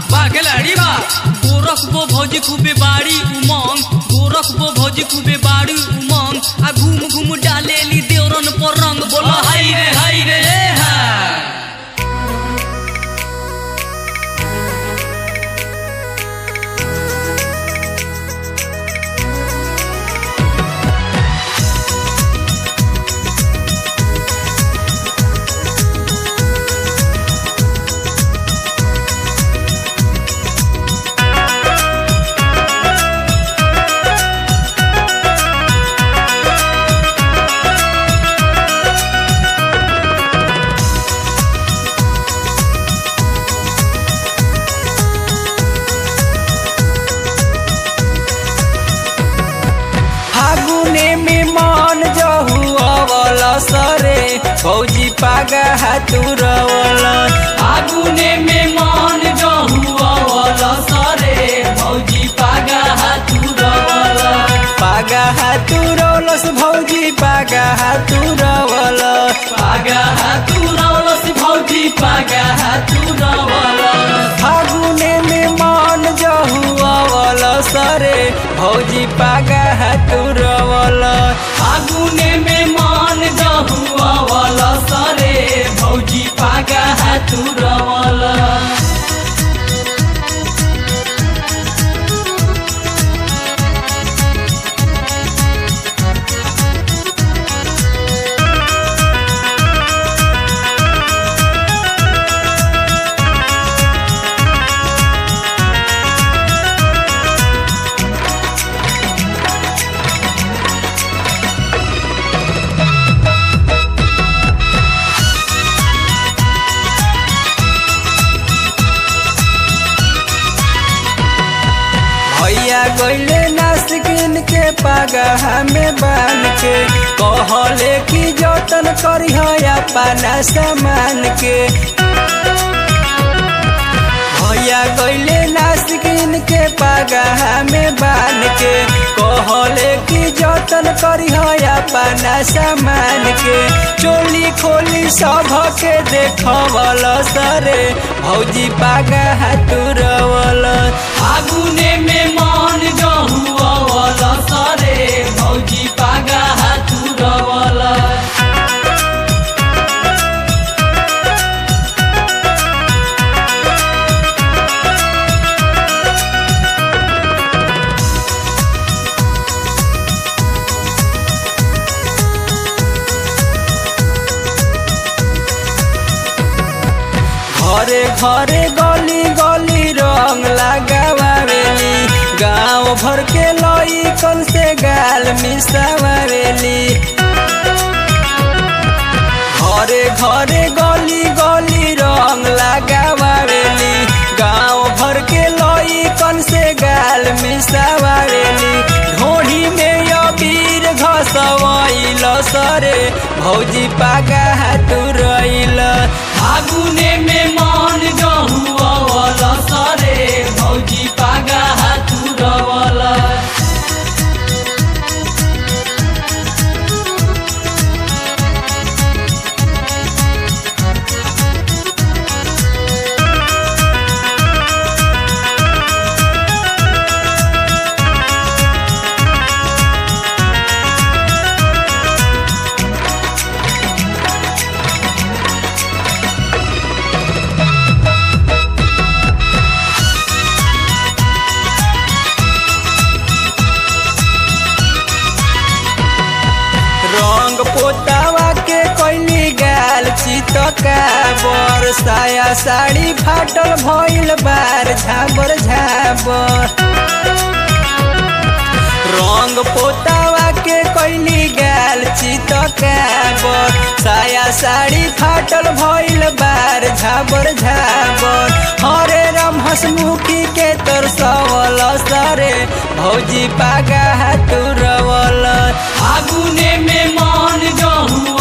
बागेलाड़ी बा गोरखबो भौजी खूबे बाड़ी उमंग गोरखबो भौजी खूबे बाड़ी उमंग आ घूम घूम डालेली देवरन पर रंग बोला हाय रे हाय रे हे हा फागुने में मन जहु अवल सरे फौजी पागा हातुरवल फागुने में मान जहु अवल सरे भौजी पागा हातुरवल पागा हातुरवलस भौजी पागा हातुरवल पागा हातुरवलस भौजी पागा हातुरवल फागुने में मन जहु अवल सरे भौजी पागा हातुरवल फागुने में मान जहु अवल सरे भौजी पागा हातुरवल भैया गैले नासिकिन के पागा हमें बान के कहले कि जतन करी अपना सामान के भैया गैले नासिकिन के पागा हमें बान के कहले कि जतन करी अपना सामान के चोली खोली सब के देखवल सरे भौजी पागा हाथुरवल फागुने में मान जहु अवल सरे भौजी पागा हातुरवल घरे घरे गली गली रंग लगावेली गांव भर के लई कल से गाल मिसावेली घरे घरे गली गली रंग लगावेली गांव भर के लई कल से गाल मिसावेली ढोढ़ी में अबीर घसवैल सरे भौजी पागा हाथुरैल फागुने में मान जहु अवल सरे भौजी पागा हातुरवल रंग पोतावा के कैली गाल चितका बर साया साड़ी फाटल भइल बार झाबर झाबर रंग पोतावा के कैली गाल चितका बर साया साड़ी फाटल भइल बार झाबर झाबर हरे राम हसमुखी के तोर सवल सरे भौजी पागा हाथुरवल फागुने में मान जहु